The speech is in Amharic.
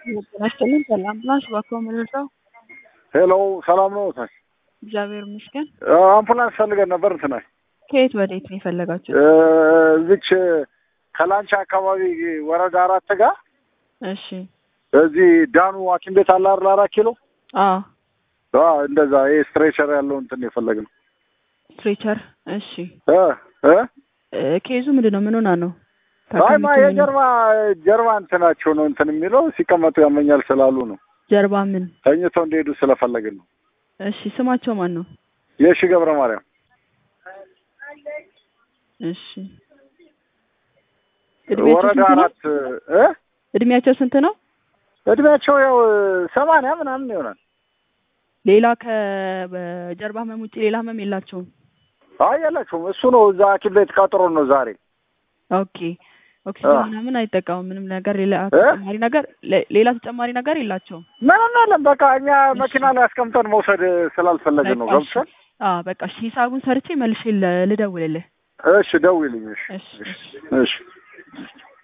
ጤናስጥልን አምቡላንስ እባክዎ ምንድነው? ሄሎ ሰላም ነው ታች እግዚአብሔር ይመስገን። አምቡላንስ ፈልገን ነበር እንትናል ከየት ወዴት ነው የፈለጋችሁት? እዚች ከላንቻ አካባቢ ወረዳ አራት ጋር እሺ እዚህ ዳኑ ሐኪም ቤት አለ አይደል? አራት ኪሎ አዎ አዎ፣ እንደዛ ይሄ ስትሬቸር ያለው እንትን የፈለግነው ስትሬቸር። እሺ እ እ እ ኬዙ ምንድን ነው? ምን ሆና ነው? አይ ማ ታካሚቱ ምን- የጀርባ ጀርባ እንትናቸው ነው እንትን የሚለው ሲቀመጡ ያመኛል ስላሉ ነው። ጀርባ ምን? ተኝተው እንዲሄዱ ስለፈለግን ነው። እሺ ስማቸው ማን ነው? የሺ ገብረ ማርያም እሺ እድሜያቸው ወረዳ ስንት ነው? አራት እ እድሜያቸው ስንት ነው? እድሜያቸው ያው ሰማንያ ምናምን ይሆናል። ሌላ ከጀርባ ህመም ውጭ ሌላ ህመም የላቸውም? አይ የላችሁም። እሱ ነው እዛ ሐኪም ቤት ቀጥሮ ነው ዛሬ ኦኬ ኦክሲጅን አዎ። ምናምን አይጠቀሙም። ምንም ነገር ሌላ እ? ተጨማሪ ነገር ሌ- ሌላ ተጨማሪ ነገር የላቸውም። ምንም የለም። በቃ እኛ መኪና ላይ አስቀምጠን መውሰድ ስላልፈለግን ነው። በቃ እሺ። ገብቶሻል? አዎ በቃ እሺ፣ ሂሳቡን ሰርቼ መልሼ ል- ልደውልልህ። እሺ ደውይልኝ። እሺ እሺ እሺ እሺ